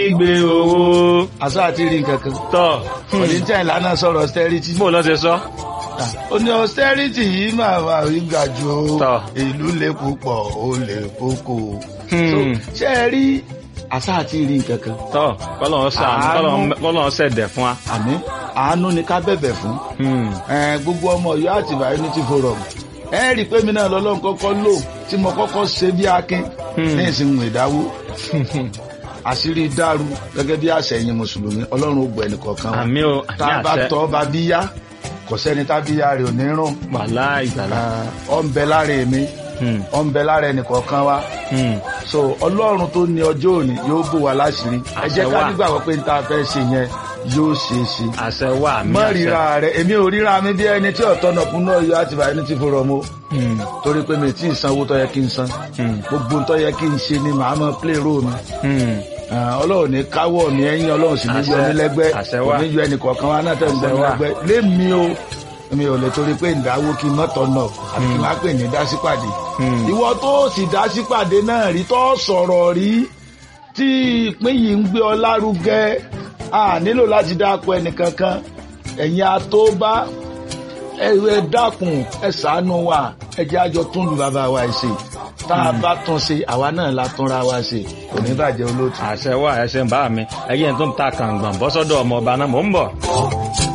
gbé owó àṣà àti rí nǹkan kan tọ̀ oníjà ìlànà sọ̀rọ̀ austerity bó lọ ṣe sọ. ó ní austerity yìí máa wà rí ga jù ó Tọ́. ìlú lè púpọ̀ ó lè kókó Hmm. So, ṣé ẹ rí àṣà àti rí nǹkan kan tọ́ kọ́lọ́n sàánú Àánú. kọ́lọ́n- kọ́lọ́n ṣẹ̀dẹ̀ fún wa. àmì àánú ni ká bẹ̀bẹ̀ fún Hmm. Eh, gbogbo ọmọ Ọ̀yọ́ àtìbà unity forum ẹ rí i pé mi náà lọ́lọ́run kọ́kọ́ lò tí mo kọ́kọ́ ṣe bí akin Hmm. ní ìsìnkú ìdáwó àṣírí dàrú gẹ́gẹ́ bí àṣẹyìn mùsùlùmí ọlọ́run ó gbọ́ ẹnìkọ̀ọ̀kan wa àmì o tá àmì a bá àṣẹ tọ́ bá bí yá kò sẹ́ni tá bí yá rẹ̀ ò ní rùn wàhálà ìgbàlá. ọ ń bẹ lára èmi Hmm. ọ ń bẹ lára ẹnìkọ̀ọ̀kan wa Hmm. so ọlọ́run tó ní ọjọ́ òní yóò bò wá láṣìírí ẹ jẹ́ ká Àṣẹ wà. nígbàgbọ́ pé n ta fẹ́ ṣe yẹn yóò ṣeé ṣe àṣẹ wà àmì mọ àṣẹ. ríra rẹ èmi ò ríra mi bí ẹni tí ọ̀tọ̀ náà kún náà yọ àti bàyẹ̀ ní ti fòrọ̀ mo Hmm. torí pé mi ì tí ì sanwó tó yẹ kí n san Hmm. gbogbo tó yẹ kí n ṣe ni màá mọ play role mi Hmm. Ah, ọlọ́run ní káwọ́ mi ẹ̀yìn ọlọ́run sì ní yọ Àṣẹ. mí lẹ́gbẹ́ Àṣẹ kò wà. ní yọ ẹnì kọ̀ọ̀kan wa náà tẹ̀ ń gbọ́ Àṣẹ mi wà. lẹ́gbẹ́ lémi o mi ò lè torí pé ìdáwó kí n mọ́tọ̀ náà àti kí n má pè ní dásípàdé Hmm. ìwọ tó sì dásípàdé náà rí tó sọ̀rọ̀ rí tí ìpín yìí ń gbé ọ lárugẹ a nílò láti dáko ẹnìkankan ẹ̀yin atóbá ẹ ẹ dákun ẹ ṣàánú wa ẹ jẹ́ àjọ tún lu bàbá wa ṣe tá a bá tún ṣe àwa náà la túnra wa ṣe kò ní bàjẹ́ olóòtú. àṣẹ wà ẹṣẹ ń bá mi ẹyẹ tó ń ta kàǹgbọ̀n bọ́sọ́dọ̀ ọmọ ọba náà mò ń bọ̀.